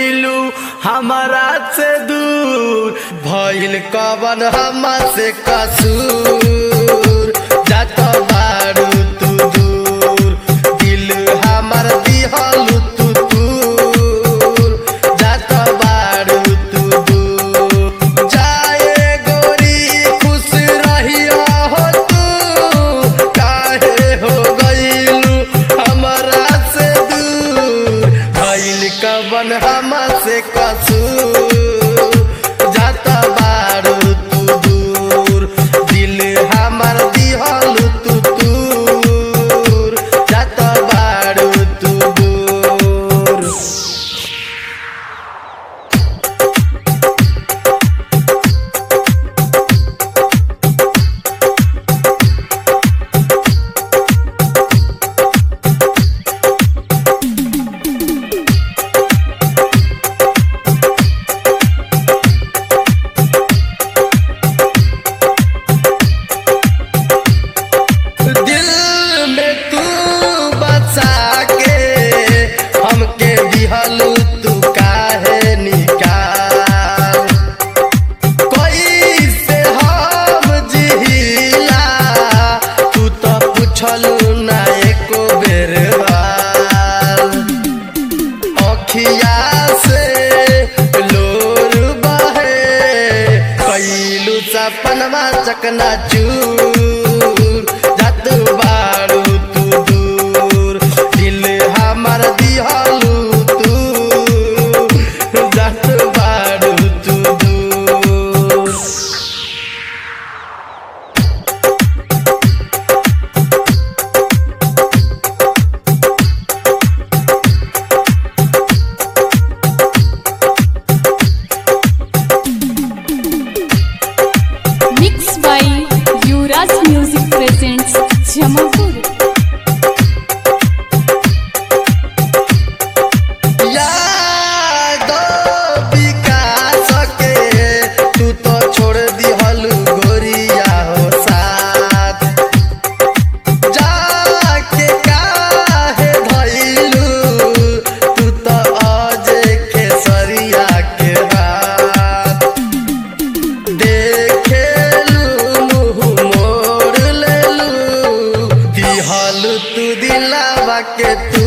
गईलू हमारा से दूर भइल कवन हमा से कसूर जात बारू तू दूर दिल हमार दिहलू तू दूर जात बारू तू दूर जाए गोरी खुश रहिया हो तू काहे हो गईलू हमारा से दूर भइल कवन हमा से कसूर जाता बारू तू दूर दिल हमार दिहलू तू दूर जाता बारू तू दूर दिल में तू बसा के हमके दिहलू तू काहे निकाल कोई से हम जिहिला तू तो पूछलू ना एको बेर बाल अखिया से लोर बहे कैलू सपनमा चकना चूर जात बारू तू दूर दिल हमार दिहलू तू जात बारू तू दूर Mixed by Yuvraj Music presents Jamapur. यादो विकास के तू तो छोड़ दिहलू गोरिया हो साथ जाके काहे धइलू तू तो अजे खेसरिया के हाथ देखेलू मुँह मोड़ लेलू दिहलू तू दिलावा के तू